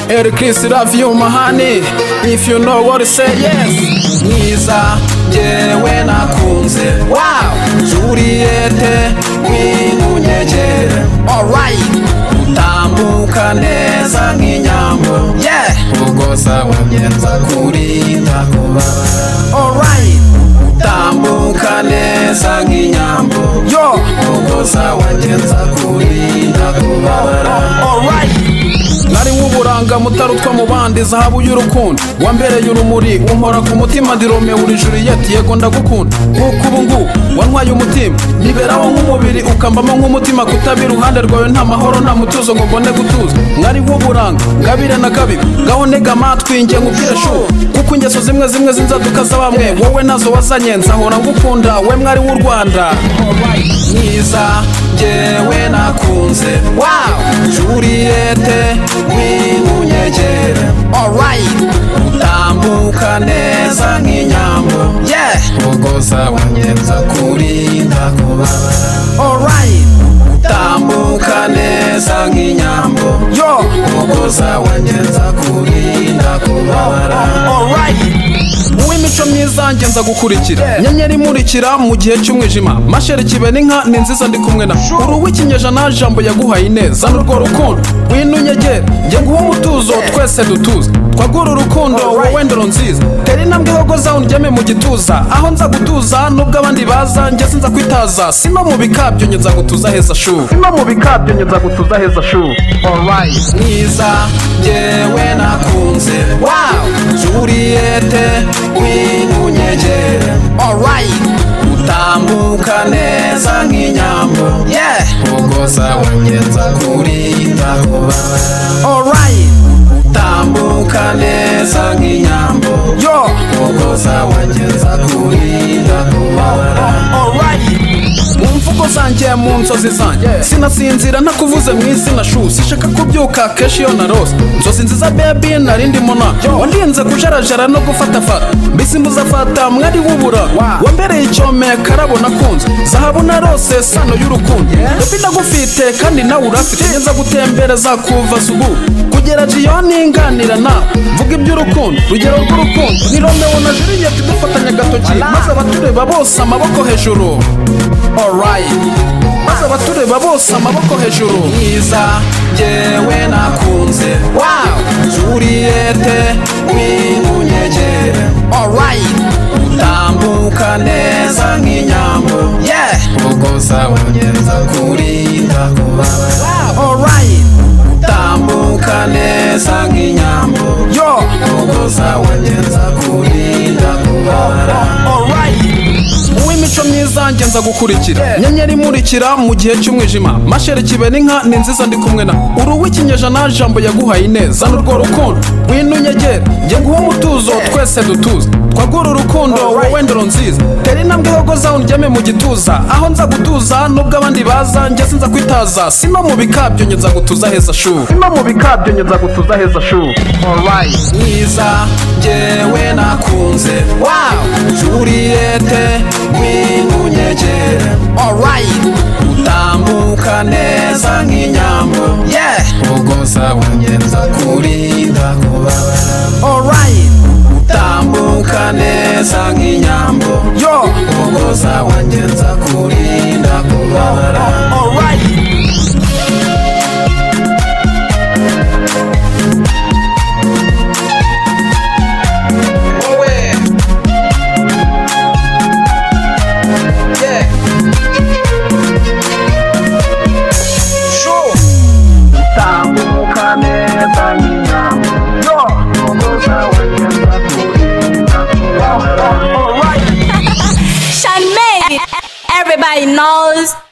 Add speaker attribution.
Speaker 1: Erikisi love you mahani If you know what to say yes Mwiza njyewe nakunze Wow Juliette wimunyegere Alright Utambuka neza nk'inyambo Yeah Ugoza wagenza kurinda kubaba Alright Utambuka neza nk'inyambo Yo Ugoza wagenza kurinda kubabara Alright nari w'uburanga mutarutwa mu bandi zahabu y'urukundo wambereye urumuri umpora ku mutima ndi romeo uri juriyeti yego ndagukunda nk'uko ubu ngubu wanywaye umutima niberaho nk'umubiri ukambamo nk'umutima kutaba iruhande rwawe nta mahoro nta mutuzo ngo mbone gutuza mwari w'uburanga ngabire na kabibi ngaho ntega amatwi njye nkubwire shubu kuko ingeso zimwe zimwe z'inzaduka za bamwe wowe nazo wazanye nzahora ngukunda we mwari w'u rwanda mwiza njyewe nakunze wow juriyete wimunyegere alright utambuka neza nk'inyambo yeah ugoza wangenza kurinda kubabara alright utambuka neza nk'inyambo yo ugoza wangenza kurinda kubabara alright uw'imico myiza ngenza gukurikira nyenyeri imurikira mu gihe cy'umwijima masheri kibe n'inka ni nziza ndi kumwe na uri uw'ikinyejana jambo yaguhaye ineza n'urwo rukundo wino unyegere njye nguwo umutuzo twese dutuze twagura urukundo wowe ndoro nziza tera intambwe hogo zawe undyame mu gituza aho nza gutuza nubwo abandi baza njye sinza kwitaza sino mu bikabyo njye nza gutuza heza shuri sino mu bikabyo njye nza gutuza heza shuri alright mwiza njyewe nakunze wow juriyete wimunyegere alright utambuka neza nk'inyambo yeah ugoza wangenza kurinda kubabara alright utambuka neza nk'inyambo yo ugoza wangenza kurinda kubabara alright mu mvugo zanjye mu nzozi zanjye sinasinzira ntakuvuze mu izina shu sishaka kubyuka kenshi iyo narose inzozi nziza bebi nari ndimo na warinze kujarajara no gufatafata mbese muzafata mwari w'ubura wambereye icyome karabo nakunze zahabu narose sano y'urukundo bebi ndagufite kandi nawe urafite neza gutembereza kuva subu kugera jiyoni nganira nawe mvuga iby'urukundo urugero rw'urukundo ni romeo na juliet dufatanya agatoki maze abatureba bose amaboko hejuru alright maze abatureba bose amaboko hejuru mwiza njyewe nakunze wow juriyete wimunyegere alright utambuka neza nk'inyambo yeah ugoza wangenza kurinda kubabara alright utambuka neza nk'inyambo yo ugoza wangenza kurinda kubabara alright uw'imico myiza ngenza gukurikira nyenyeri imurikira mu gihe cy'umwijima masheri kibe n'inka ni nziza ndi kumwe na uri uw'ikinyejana jambo yaguhaye ineza n'urwo rukundo wino unyegere njye nguwo umutuzo twese dutuze twagura urukundo wowe ndoro nziza tera intambwe hogo zawe undyame mu gituza aho nza gutuza nubwo abandi baza njye sinza kwitaza sino mu bikabyo njye nza gutuza heza shuri sino mu bikabyo njye nza gutuza heza shuri alright mwiza njyewe nakunze wow juriyete wimunyegere alright utambuka neza nk'inyambo yeah ugoza wangenza kurinda kubabara alright utambuka neza nk'inyambo yo ugoza wangenza kurinda kubabara alright wowe Yeah. Sure. Utambuka neza nyina. Yo. Ngoza wagenda kurinda kubabara. Alright.
Speaker 2: Charmaine, everybody knows